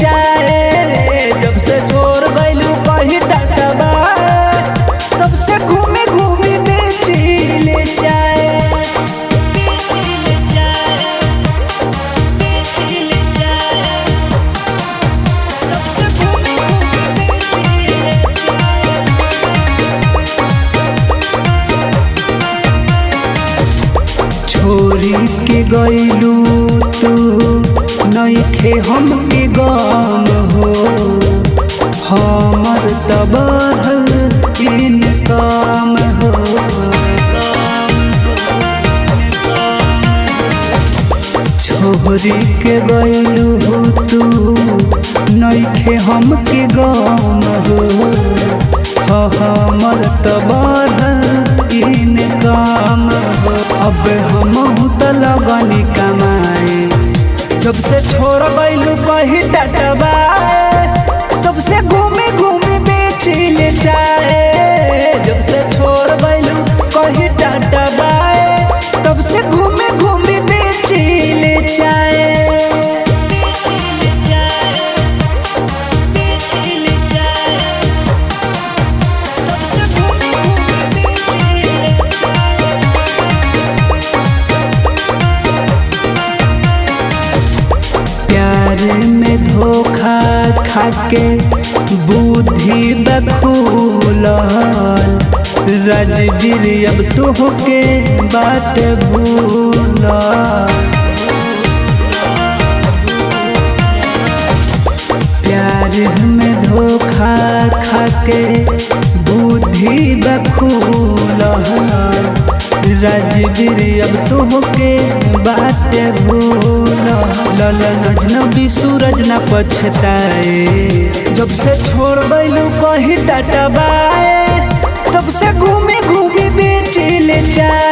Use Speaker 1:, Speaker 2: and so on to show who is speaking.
Speaker 1: चाहे जब से छोड़ गइलू कहीं टाटबा तब से घूमे घूमे बेची ले चाहे तब से घूमे घूमे बेची ले छोरी के गइलू तू नइखे हमके गम हो हमर त बढ़ल इन काम हो छोरी के गइलू तू नइखे हमके गम हो हमर त बढ़ल इन काम हो अब हम त लगनी कमाए जब से छोड़ गइलू कहीं टटबा तब से घूमे घूमे बेची ले चाहे जब से छोड़ गइलू कहीं टटबा तब से घूमे घूमे बेची ले चाहे तब से घूमे घूमे बेची ले प्यार में धोखा खाके बुद्धि बखूल राजवीर अब तोहके बात भूल प्यार में धोखा खाके बुद्धि बखूल राजवीर अब तोहके बात भूल ललन अजनबी सूरज न पछताए जब से छोड़ गइलू कहीं टाटबाए तब से घूमे घूमे बेची ले चाहे